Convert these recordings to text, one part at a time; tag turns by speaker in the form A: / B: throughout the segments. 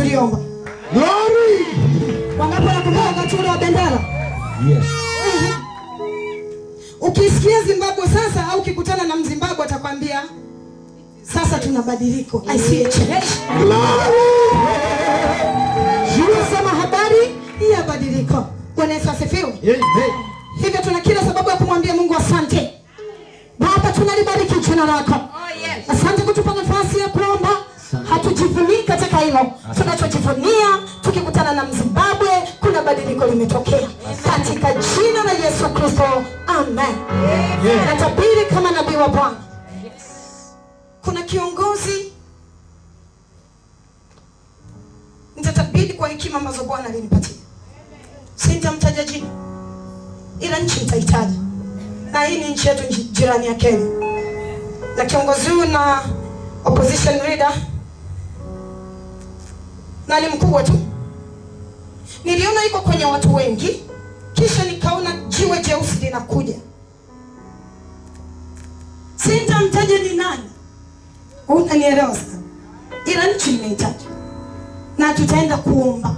A: tuliomba
B: Glory.
A: wangapi wanakumbuka wakati ule wa bendera
B: Yes.
A: ukisikia zimbabwe sasa au ukikutana na mzimbabwe atakwambia sasa tuna badiliko I see a change. Tunasema habari ya badiliko bwana yesu asifiwe
B: Amen.
A: hivyo tuna kila sababu ya kumwambia mungu asante baba tunalibariki jina lako asante kutupa nafasi ya kuomba hatujivunii katika hilo tunachojivunia tukikutana na mzimbabwe kuna badiliko limetokea katika jina la yesu kristo amen natabiri kama nabii wa bwana kuna kiongozi nitatabiri kwa hekima ambazo bwana alinipatia sintamtaja jina ila nchi nitahitaji na hii ni nchi yetu nji- jirani ya kenya na kiongozi huyu na opposition leader na ni mkubwa tu niliona iko kwenye watu wengi kisha nikaona jiwe jeusi linakuja sintamtaja ni nani unanielewa sana ila nchi nimehitaji na tutaenda kuomba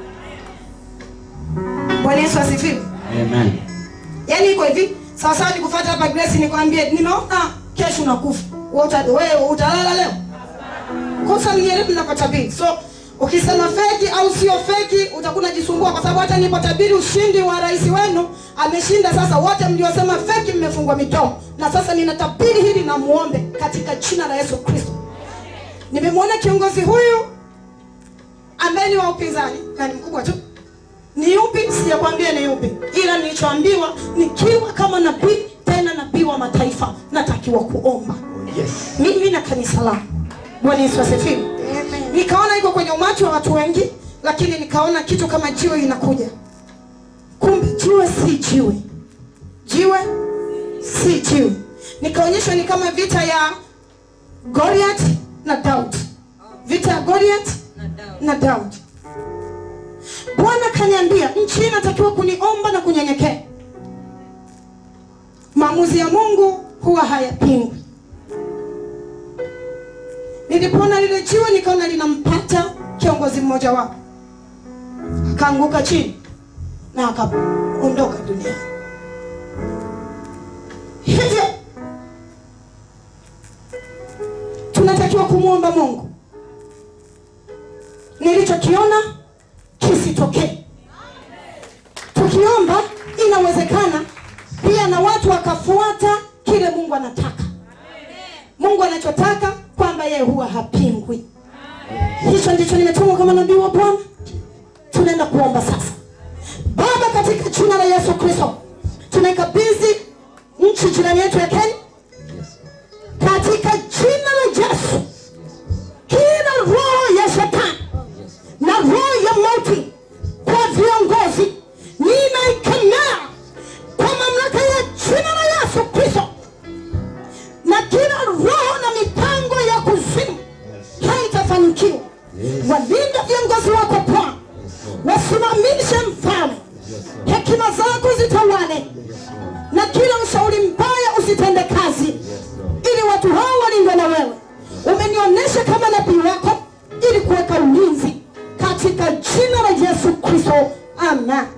A: bwana yesu asifiwe
B: Amen.
A: yaani iko hivi sawasawa nikufata hapa grace nikwambie nimeona kesho unakufa Wewe uta- wewe utalala leo kosa mnielewi mnapotabiri so ukisema feki au sio feki utakuwa unajisumbua kwa sababu hata nipotabiri ushindi wa rais wenu ameshinda sasa wote mliosema feki mmefungwa mitomo na sasa ninatabiri hili na muombe katika jina la yesu kristo nimemwona kiongozi huyu ambaye ni wa upinzani na ni mkubwa tu ni yupi sijakwambia ni yupi ila nilichoambiwa nikiwa kama nabii tena nabii wa mataifa natakiwa kuomba
B: Yes.
A: mimi na kanisa langu bwana yesu asifiwe nikaona iko kwenye umati wa watu wengi lakini nikaona kitu kama jiwe linakuja kumbe jiwe si jiwe jiwe si jiwe nikaonyeshwa ni kama vita ya goliath na daudi vita ya goliath na daudi bwana kaniambia nchi hii inatakiwa kuniomba na kunyenyekea maamuzi ya mungu huwa hayapingwi nilipoona lile jiwe nikaona linampata kiongozi mmoja wapo akaanguka chini na akaondoka duniani hivyo tunatakiwa kumwomba mungu nilichokiona kisitokee tukiomba inawezekana pia na watu wakafuata kile mungu anataka mungu anachotaka kwamba yeye huwa hapingwi hicho ndicho nimetumwa kama nabii wa bwana tunaenda kuomba sasa baba katika jina la yesu kristo tunaikabidhi nchi jirani yetu ya kenya katika jina la yesu kila roho ya shetani na roho ya mauti kwa viongozi ninaikemea kwa mamlaka ya jina la yesu kristo na kila roho na mipango ya kuzimu haitafanikiwa walinda viongozi wako bwana wasimamishe mfalme hekima zako zitawale na kila ushauri mbaya usitende kazi ili watu hao walindwe na wewe umenionyesha kama nabii wako ili kuweka ulinzi katika jina la yesu kristo amen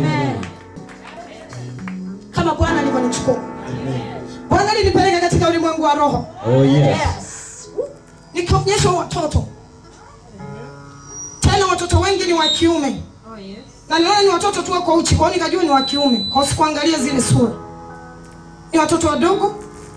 A: kama bwana alivyonichukua bwana alinipeleka katika ulimwengu wa roho
B: Oh yes.
A: nikaonyeshwa watoto tena watoto wengi ni wa kiume na niliona ni watoto tu wako uchi kwao nikajua ni wa kiume kwa sikuangalia zile sura ni watoto wadogo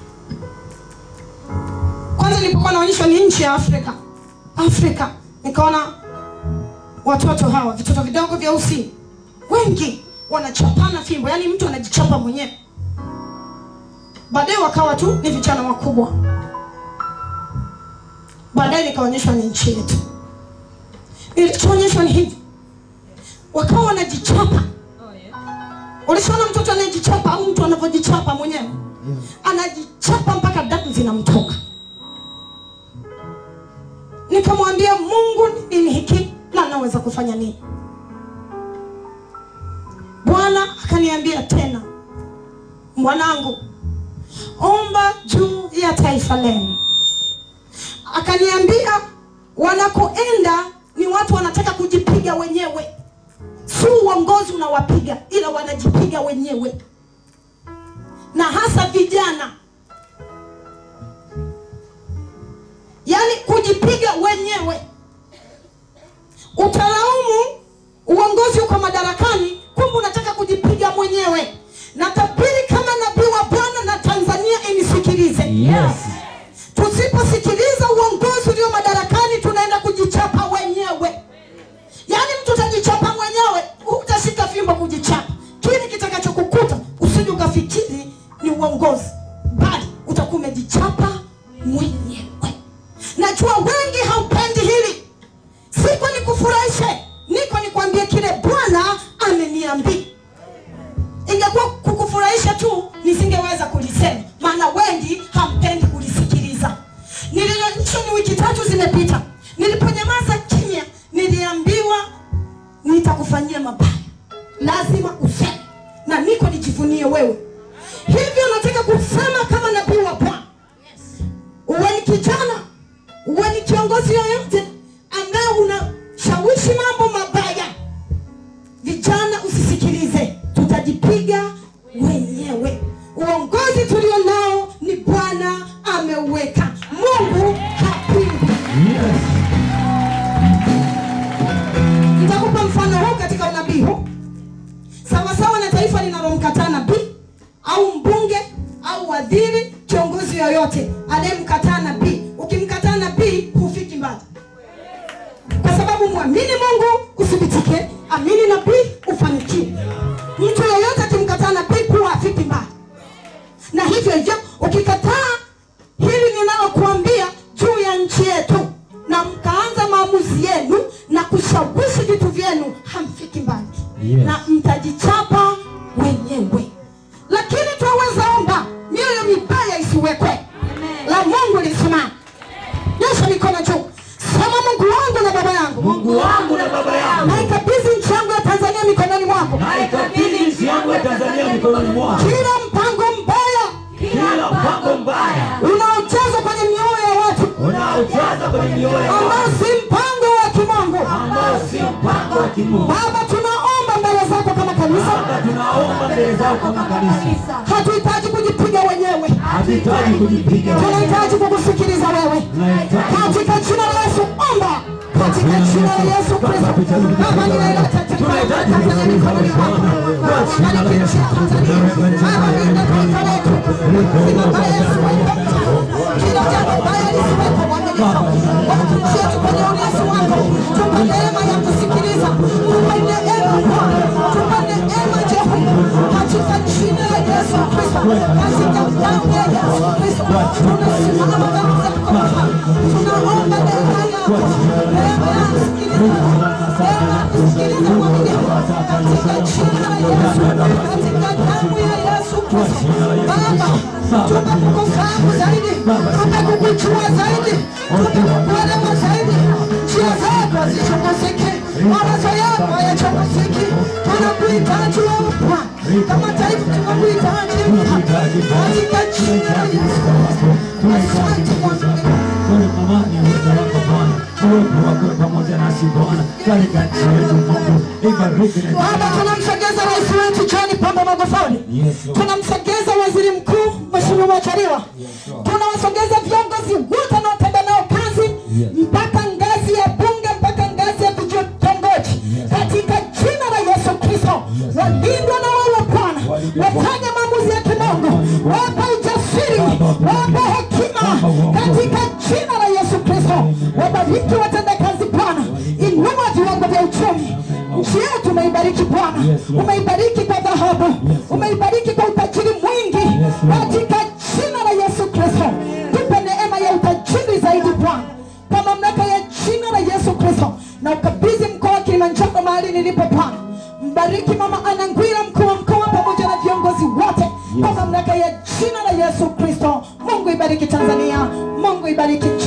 A: kwanza nilipokuwa naonyeshwa ni nchi ya afrika afrika nikaona watoto hawa vitoto vidogo vyeusi wengi wanachapana fimbo yaani mtu anajichapa mwenyewe baadaye wakawa tu ni vijana wakubwa baadaye nikaonyeshwa ni nchi yetu nilichoonyeshwa ni hivi wakawa wanajichapa ulishaona mtoto anayejichapa au mtu anavyojichapa mwenyewe anajichapa mpaka damu zinamtoka nikamwambia mungu ni nini hiki na naweza kufanya nini bwana akaniambia tena mwanangu omba juu ya taifa lenu akaniambia wanakoenda ni watu wanataka uongozi unawapiga ila wanajipiga wenyewe na hasa vijana yaani kujipiga wenyewe utalaumu uongozi uko madarakani kumbe unataka kujipiga mwenyewe na tabiri kama nabii wa bwana na tanzania inisikilize
B: Yes.
A: tusiposikiliza uongozi ulio madarakani tunaenda kujichapa wenyewe yaani mtu utajichapa mwenyewe utashika fimbo kujichapa kile kitakachokukuta usije ukafikiri ni uongozi bali utakuwa umejichapa mwenyewe najua wengi haupendi hili siko nikufurahishe niko nikwambie kile bwana ameniambia ingekuwa kukufurahisha tu nisingeweza kulisema maana wengi hampendi kulisikiliza nililo nchi ni wiki tatu zimepita niliponyamaza kimya niliambiwa nitakufanyia mabaya lazima useme na niko nijivunie wewe hivyo nataka kusema kama nabii wa bwana uwe ni kijana uwe ni kiongozi yoyote ambaye unashawishi mambo mabaya vijana usisikilize tutajipiga wenyewe uongozi tulio nao ni bwana ameuweka mungu hapingwi
B: Yes.
A: nitakupa mfano huu katika unabii huu sawasawa na taifa linalomkataa nabii au mbunge au wadhiri kiongozi yoyote anayemkataa nabii ukimkataa nabii hufiki mbali kwa sababu mwamini mungu uthibitike amini nabii ufanikiwe mtu yoyote akimkataa nabii kuwa afiki mbali na hivyo hivyo ukikataa hili ninalokuambia juu ya nchi yetu na mkaanza maamuzi yenu na kushawishi vitu vyenu hamfiki mbali
B: Yes.
A: na mtajichapa wenyewe lakini twaweza omba mioyo mibaya isiwekwe la mungu lisimama nyosha mikono juu sema mungu wangu na baba yangu
C: Mungu wangu na baba yangu,
A: naikabidhi nchi yangu ya tanzania mikononi mwako
C: naikabidhi nchi yangu ya Tanzania mikononi mwako.
A: kila mpango mbaya
C: Kila mpango mbaya
A: unaochezwa kwenye mioyo ya watu
C: unaojaza kwenye mioyo ya
A: ambao
C: watu
A: si mpango wa kimungu
C: ambao si mpango wa kimungu.
A: baba tunaomba mbele zako kama kanisa
C: Baba, tunaomba mbele zako kama kanisa,
A: hatuhitaji kujipiga wenyewe
C: hatuhitaji kujipiga wenyewe.
A: tunahitaji kukusikiliza wewe
C: Tunahitaji
A: katika jina la yesu omba katika jina la yesu kristo baba ninaileta tanzania mikononi mwako bariki nchi ya tanzania baba linda taifa letu si mabaya yasiwepo kila jambo baya lisiwepo mwaminifu watumishi wetu kwenye ulinzi wako tupa neema ya kusikiliza tupa neema bwana tupa neema jehova katika jina la yesu kristo katika damu ya yesu kristo tunasimama mbele zako baba tunaomba neema yako neema ya kusikiliza neema ya kusikiliza mwaminifu katika jina la yesu katika damu ya yesu kristo baba tupe kukufahamu zaidi tupe kukujua zaidi tupe kukuelewa zaidi njia zako hazichunguziki mawazo yako hayachunguziki tunakuhitaji wewe bwana kama taifa tunakuhitaji katika jina la yesu asante mwaminifu
C: Kwa amani ya uwepo wako Bwana, uwepo wako pamoja nasi Bwana, katika nchi yetu Mungu, ibariki na
A: Baba, tunamsogeza rais wetu John Pombe Magufuli,
B: Yes, Lord.
A: tunamsogeza waziri mkuu Mheshimiwa Majaliwa, tunawasogeza viongozi wote wanaotenda nao kazi
B: Yes.
A: mpaka ngazi ya bunge mpaka ngazi ya vitongoji katika jina la Yesu Kristo, walindwa na wewe Bwana, wafanye maamuzi ya kimungu, wape ujasiri, wape hekima katika jina la Yesu Kristo, wabariki watendakazi Bwana, inua viwango vya uchumi nchi yetu umeibariki Bwana,
B: Yes, Lord.
A: umeibariki kwa dhahabu, umeibariki kwa utajiri mwingi
B: Yes, Lord.
A: katika jina la Yesu Kristo. Tupe neema ya utajiri zaidi Bwana, kwa mamlaka ya jina la Yesu Kristo, na ukabidhi mkoa wa Kilimanjaro mahali nilipo Bwana. Mbariki mama Ana Ngwira, mkuu wa mkoa, pamoja na viongozi wote kwa mamlaka ya jina la Yesu Kristo. Mungu ibariki Tanzania, Mungu ibariki